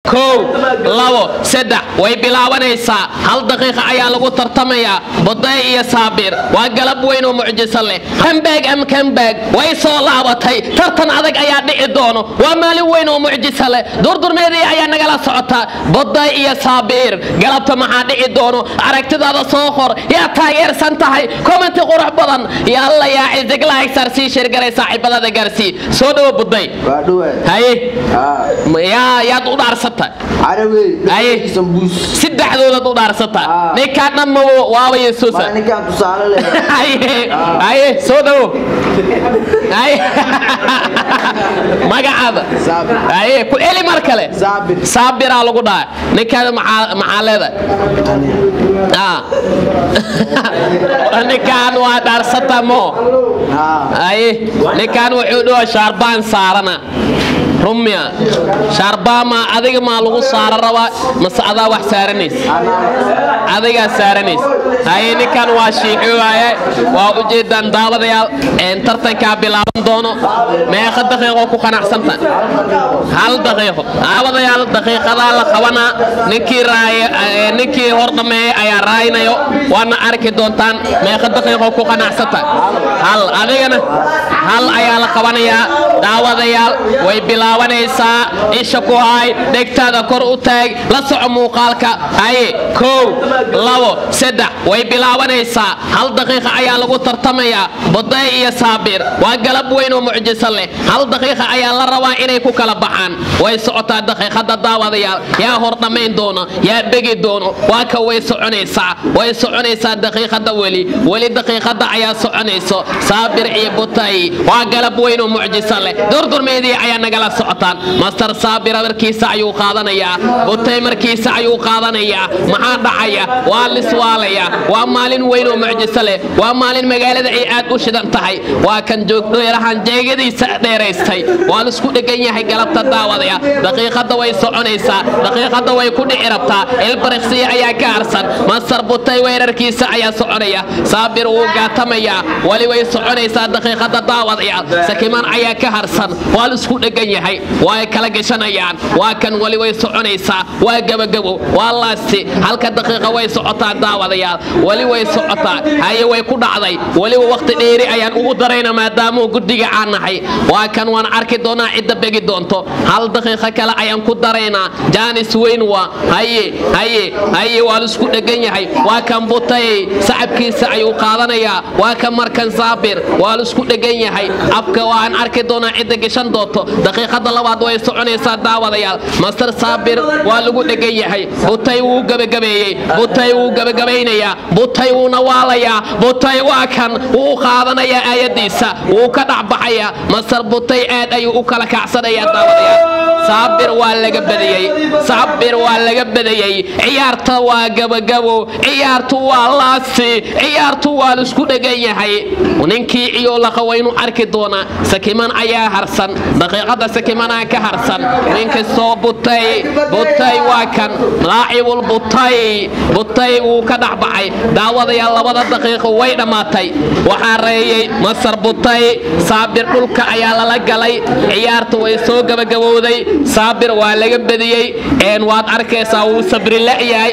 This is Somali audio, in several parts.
kow labo saddex way bilaabanaysaa hal daqiiqa ayaa lagu tartamayaa buday iyo saabir waa galab weyn oo mucjiso leh kambaag am kambaag way soo laabatay tartan adag ayaa dhici doono waa maalin weyn oo mucjiso leh durdurmeedii ayaa nagala socota buday iyo saabir galabta maxaa dhici doono aragtidaada soo qor yaa taageersan tahay commenti qurux badan yalla yaa cisiglahagsar sii shirgaray saaxiibadada gaarsii soo dhawo buday waa dhawaay haye haa yaa yaad u dhaarsata carawey Aye. sambuus saddexdoodaad u dhaarsata Ah. ninkaa dhamma waaba yesuusa maa ninkaan tusaale leh haye haye soo dhawo haye magacaada Saabir. haye ku eli mar kale saabir saabiraa lagu dhaha ninkaada maxaa maxaa leedahay Ah. ninkaan waa dhaarsata mo haa haye ninkaan wuxuu dhawa shaarbaan saarana rumya shaarbaama adiga maa lagu saara rabaa mase adaa wax saaranays adigaa saaranays haye ninkan waa shiixi waaye waa ujeedaan daawadayaal een tartankaa bilaaban doono meeqa daqiiqo ku qanacsanta hal daqiiqo daawadayaal daqiiqadaa la qabanaa ninkii raaya ee, ninkii hor dhameeyay ayaa raaynayo waana arki doontaan meeqa daqiiqo ku qanacsanta hal adigana hal ayaa la qabanayaa daawadayaal way bilaabanaysaa isha ku hay dhegtaada kor u taag la soco muuqaalka haye kow labo saddex way bilaabanaysaa hal daqiiqa ayaa lagu tartamayaa buday iyo saabir waa galab weyn oo mucjiso leh hal daqiiqa ayaa la rabaa inay ku kala baxaan way socotaa daqiiqada daawadayaal yaa hor dhammayn doono yaa begi doono waa ka way soconaysaa way soconaysaa daqiiqada weli weli daqiiqada ayaa soconayso saabir iyo butay waa galab weyn oo mucjiso leh durdurmeedii ayaa nagala socotaan master saabir markiisa ayuu qaadanayaa butay markiisa ayuu qaadanayaa maxaa dhacaya waa liswaalaya waa maalin weyn oo mucjiso leh waa maalin magaalada ay aad u shidan tahay waa kan joogdheerahan jeegadiisa dheeraystay waa lisku dhegan yahay galabta daawadaya daqiiqada way soconaysaa daqiiqada way ku dhici rabtaa ilbariqsiya ayaa ka harsan masar butay weerarkiisa ayaa soconaya saabir wuu gaatamayaa weli way soconaysaa daqiiqada daawadaya sakiman ayaa ka harsan waa lisku dhegan yahay waa kala gashanayaan waa kan weli way soconaysaa waa gabagabo waa laasti halka daqiiqa way socotaa daawadayaal weli way socotaa haye way ku dhacday weliba waqti dheeri ayaan ugu darayna maadaamuu guddiga aan nahay waa kan waan arki doonaa cidda begi doonto hal daqiiqo kale ayaan ku daraynaa jaanis weyn waa haye haye haye waa lisku dhegan yahay waa kan butay sacabkiisa ayuu qaadanayaa waa kan markan saabir waa lisku dhegan yahay afka waan arki doonaa cidda gashan doonto daqiiqada labaad way soconaysaa daawadayaal master saabir waa lagu dhegan yahay butay wuu gabagabeeyey butay wuu gabagabaynayaa butay wuuna waalayaa butay waa kan wuu qaadanayaa aayadiisa wuu ka dhacbaxayaa master butay aad ayuu u kala kacsanayaa daawadayaal saabir waa laga badiyey saabir waa laga badiyey ciyaarta waa gabagabo ciyaartu waa laasti ciyaartu waa lisku dhegan yahay ninkii iyo laqa waynu arki doonaa sakiman ayaa harsan daqiiqada sakimanaa ka harsan ninkastoo butay butay waa kan laacibul butay butay wuu ka dhexbaxay daawadayaal labada daqiiqo way dhammaatay waxaa reeyey masar butay saabir dhulka ayaa lala galay ciyaarta way soo gabagabowday saabir waa laga badiyey een waad arkaysaa wuu sabri la'yahay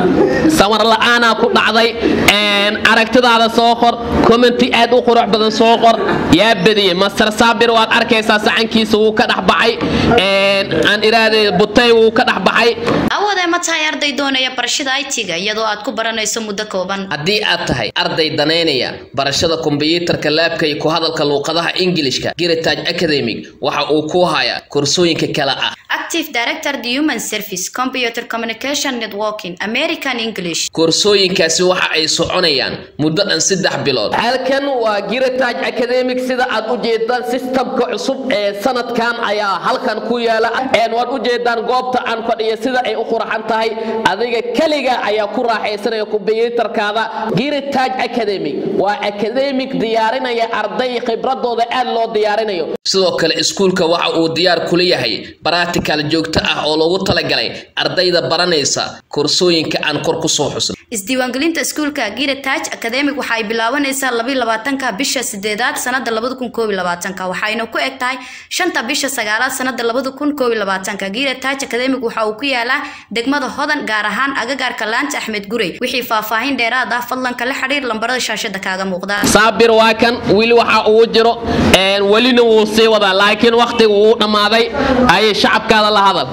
samar la'aanaa ku dhacday een aragtidaada soo qor commenti aad u qurux badan soo qor yaa badiyey master saabir waad arkaysaa sacankiisa wuu ka dhexbaxay een aan iraahday butay wuu ka dhexbaxay awoodee ma tahay arday doonaya barashada IT-ga iyadoo aad ku baranayso muddo kooban haddii aad tahay arday danaynaya barashada kombiyuutarka laabka iyo ku hadalka luuqadaha ingilishka giritage academic waxa uu ku hayaa koorsooyinka kale ah active director the human service computer communication networking american english koorsooyinkaasi waxa ay soconayaan muddo dhan saddex bilood halkan waa giritage academic sida aad u jeedaan sistamka cusub ee sanadkan ayaa halkan ku yaala een waad u jeedaan goobta aan fadhiya sida ay u qurxan tahay adiga keliga ayaa ku raaxaysanaya kombiyuutarkaada giritage academic waa academic diyaarinaya arday khibradooda aad loo diyaarinayo sidoo kale iskuulka waxa uu diyaar kula yahay practical isbitaal joogto ah oo loogu talagalay ardayda baranaysa koorsooyinka aan kor ku soo xusnay isdiiwaangelinta iskuulka Gire Taj Academic waxa ay bilaabanaysaa 22-ka bisha 8aad sanada 2021 waxayna ku eg tahay 5ta bisha 9aad sanada 2021 Gire Taj Academic waxa uu ku yaalaa degmada Hodan gaar ahaan agagaarka Laanta Axmed Gurey wixii faahfaahin dheeraad ah fadlan kala xiriir lambarada shaashada kaaga muuqda saabir waa kan weli waxa uu jiro een welina wuu sii wadaa laakiin waqtigu wuu dhammaaday ayay shacabkaada la hadal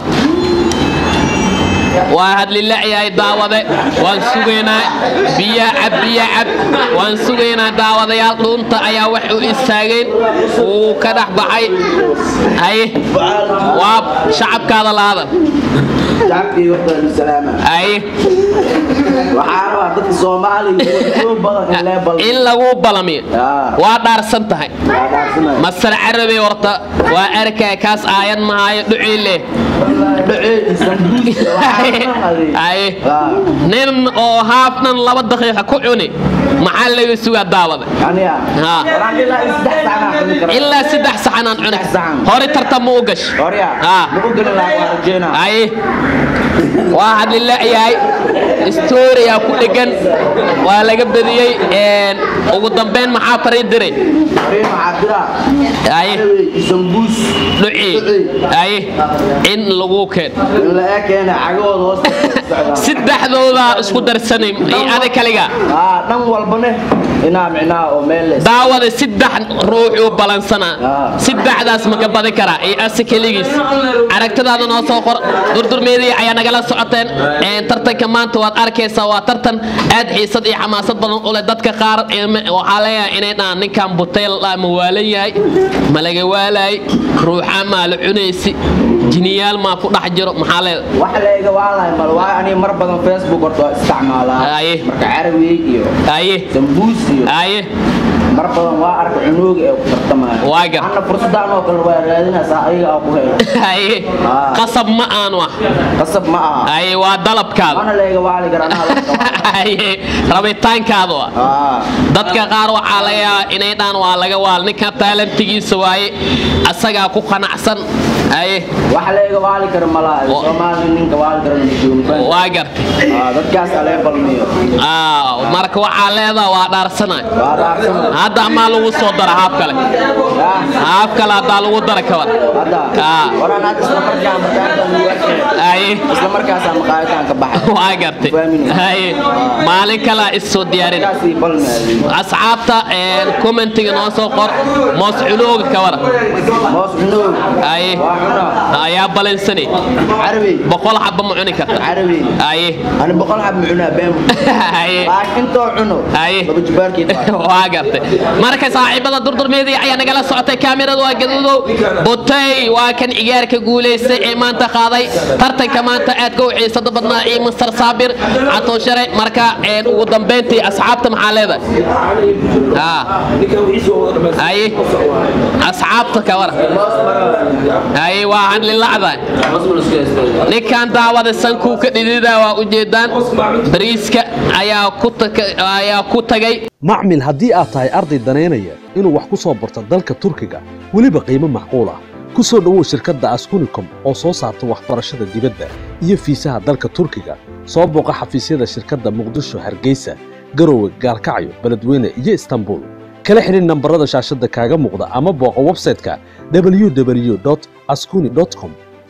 waa hadlilayahay daawade waan sugaynaa biya cab biya cab waan sugaynaa daawadayaal dhuunta ayaa wax u istaageen wuu ka dhex baxay haye waa shacabkaada la hadal shacabkii waxbaan salaama haye waxaa rabaa dadka soomaaliga kuwa badan in lee bal in lagu balamiyo Ah. waa dhaarsan tahay waa dhaarsanaya masal carabi horta waa arkay kaas aayad mahaayo dhuciile dhaceedi sambuus waxaa adeeg Aye. Ah, nin oo haafnan laba daqiiqa ku cuni maxaa laga sugaa daawada aniga Ha. waraan ilaa in saddex saacnaa cuni kara ilaa saddex saxanaan cuni Saddex saxan. hore tartan ma u gash horya Ha. maku gelin lahaa waa rajeynaa aye waa hadlilayahay storia ku dhegan waa laga badiyey een, ugu dambeyn maxaa faray diray Fariin waxaa dira Aye. sambuus dhuci aye in lagu keen in la ekeena cagahooda hoosta socdaan saddexdooda isku darsanay iyo ada kaliga aa dhan walbane inaa micnaha oo meel leys daawada saddex ruuxuu balansanaa Ah. saddexdaas ma ka badi karaa iyo ase keligiis aragtidaada noo soo qor durdurmeedii ayaa nagala socoteen Een, tartanka maanta waad arkaysaa waa tartan aad xiisad iyo xamaasad badan u leh dadka qaar ilme- waxaa leeyahay inay dhahaan ninkan butayl ah ma waalan yahay ma laga waalaay ruuxaa maa la cunaysi jiniyaal maa ku dhex jiro maxaa leedahay wax leega waalahay mal waa aniga mar badan facebook horta waa isticmaalaa Aye. marka carabiyey iyo aye sambuus iyo aye mar badan waa arka cunooga ee ku tartamaya Waa gar. anna fursadaan oo kale waa raadinaysaa ayaga aa ku helo aye Ah. qasab ma aanu ah qasab ma aha aye waa dalabkaada mana leega waali garanaa Aye, rabitaankaadu ah aa dadka qaar waxaa laga yaabaa inay dhaan waa laga waal ninkan taalantigiisa waaye asagaa ku qanacsan aye wax leega waali kara malaa Wa- soomaali ninka waali kara majoogban waa gartay aa dadkaas alee balmiyo Ah, marka waxaa leedaha waa dhaarsanay waa dhaarsan hadda amaa lagu soo dara haaf kale yaa haaf kale haddaa lagu dara kabar hadda Ah. waraan hadda isla markaa markaan aye isla markaasaa maqaayataan ka baxay waa gartay aye maalin kalea is soo diyaarin markaasii balmaadi asxaabta een, commentiga noo soo qor moos cunooga kawara moos cunoog aye waa cunaa ayaa balansanay carabi boqol xaba ma cuni karta carabi aye ani boqol xab ma cunaa beem aye laakiin intoo cuno Aye. laba jibaarkeed waa waa gartay marka saaxiibada durdurmeedii ayaa nagala socotay kaamiradu waa gaduudow butay waa kan ciyaarka guulaystay ee maanta qaaday tartanka maanta aadka u xiisada badnaa iyo master saabir catoshare marka een, ugu dambeyntii asxaabta maxaa leedahay Ah. aye asxaabta kawara aye waa hadlilacdahay ninkan daawada sankuu ka dhidida waa ujeedaan bariiska ayaa ku taka- ayaa ku tagay macmil haddii aad tahay arday danaynaya inuu wax ku soo barto dalka turkiga weliba qiimo macquul ah ku soo dhowow shirkadda askunicom oo soo saarta waxbarashada dibadda iyo fiisaha dalka turkiga soo booqa xafiisyada shirkadda muqdisho hargeysa garowe gaalkacyo beledweyne iyo istanbul kala xidhin nambarada shaashadda kaaga muuqda ama booqa websayte-ka www askuni com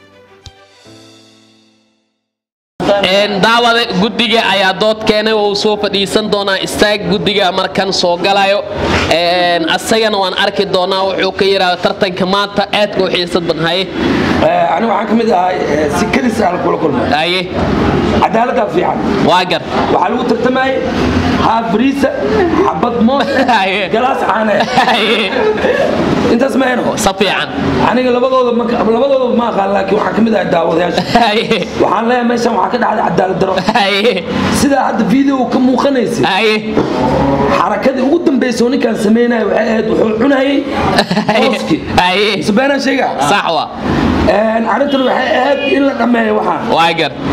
Een, daawada guddiga ayaa dood keenay oo uu soo fadhiisan doonaa istaag guddiga markan soo galayo Een, asagana waan arki doonaa wuxuu ka yidhaahdo tartanka maanta aadka u xiisad badnaye anigu waxaan ka mid ahay eh, si kelis aan kula kulmay aye cadaaladdaa fiican waa gar waxaa lagu tartamayay haaf bariisa xabad moos Aye. galaas caane Aye, intaas ma eno si fiican aniga labadooda ma labadooda ma aqaan laakiin waxaan ka mid ahay daawadayaasha Aye, waxaan leeyahay meeshan waxaa ka dhacday cadaalad daro aye, sidaa hadda video ka muuqanaysa aye, xarakadii ugu dambaysa oo ninkaan sameynaya waxay ahayd wuxuu cunayay mooski aye, mise beenaan sheega sax waa arrintan waxay ahayd in la dhammeeyo waxaan waa gar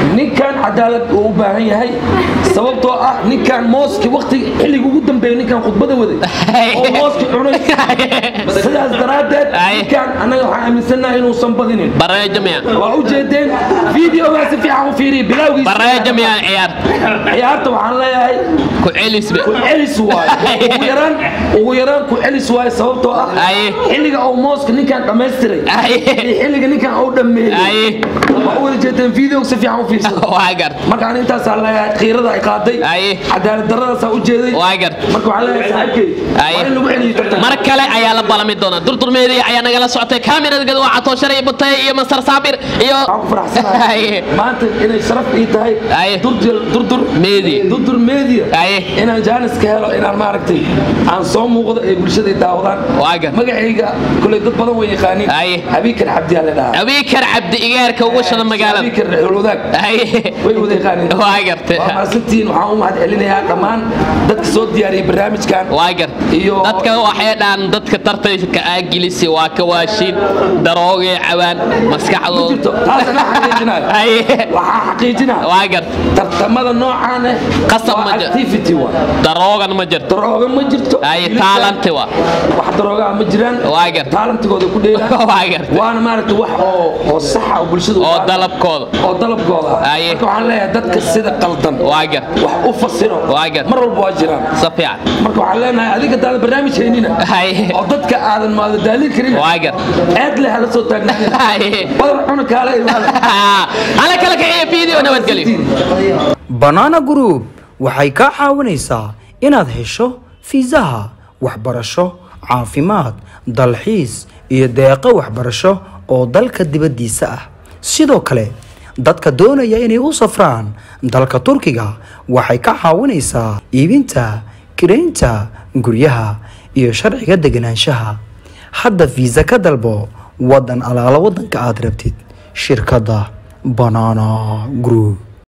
ninkan cadaalad uu u baahan yahay sababtoo ah ninkan mooski waqti xilliga ugu dambeeya ninkan khudbada waday oo mooski cunay sidaas daraaddeed Ay. ninkan annaga waxaan aaminsannahay inuusan badinin bareejo miya waa u jeedeen videogaa si fiican u fiiriya bilowgiisa bareejo miya ciyaar ciyaarta waxaan leeyahay ku celisbe ku celis waaye ugu yaraan ugu yaraan ku celis waaye sababtoo ah Ay. xilliga uu mooska ninkan dhammaystiray Ay. iyo xilliga ninkan uu dhammeeyey Ay. waa u wada jeedeen videoga si fiican u fiirsada waa gart markaan intaasaa leeyahay khiirada ay qaaday Ay. cadaalad daradaasaa u jeeday waa gart marka waxaan leeyahay saaxiibkey Ay. waa in lagu celiyo tartan mar kale ayaa la balami doonaa durdurmeedii ayaa nagala socotay kaamirada gadwaa catooshare iyo butay iyo masar saabir iyo waxaan ku faraxsanahay Ay. maanta inay sharaf ii tahay Ay. durdur durdur Media. durdur media Ay. inaan jaanis ka helo inaan maaragtay aan soo muuqdo ee bulshada ay daawadaan Waa gar. magacayga kuley dad badan way yaqaaniin Ay. abiikar cabdiyaa la dhahaa abiikar cabdi igaarka ugu shada magaalada abiikar xulwadaag Ay. way wada yaqaaniin waa gartay waa mahadsantihiin waxaan u mahad celinayaa dhammaan dadka soo diyaariyay barnaamijkan waa gart Iyo- dadka waxay dhaan dadka tartanka aagilisi waa ka waashiin daroogay cawaan jirto maskaxdooda taas anaa xaqiijinayo Ay. waxaa xaqiijinaya waa gart tartamada noocaan eh Qasab waa ma jiro. activity waa daroogan ma jirto darooga ma jirto Ay, Wiilashan taalanti waa. wax daroogaa ma jiraan Waa gar. taalantigooda ku dheelaan waa gart waana maaragta wax oo oo saxa oo bulshada u oo baahan. dalabkooda oo dalabkooda ah. Ay. marka waxaan leeyahay dadka sida qaldan waa gart wax u fasiro Waa gar. mar walba waa jiraan si fiican marka waxaan leenahay adiga daada barnaamij haynina Ay. oo dadka aadan maada daalin karin waa gart aad leh hala soo taagnaanina Ay. badar cuna kaala imaada hala kala kaciyo video nabadgelyo banana group waxay kaa caawinaysaa inaad hesho fiisaha waxbarasho caafimaad dalxiis iyo deeqo waxbarasho oo dalka dibaddiisa ah sidoo kale dadka doonaya inay u safraan dalka turkiga waxay ka caawinaysaa iibinta kiraynta guryaha iyo sharciga deganaanshaha hadda fiisa ka dalbo wadan alaala wadanka aad rabtid shirkadda banana group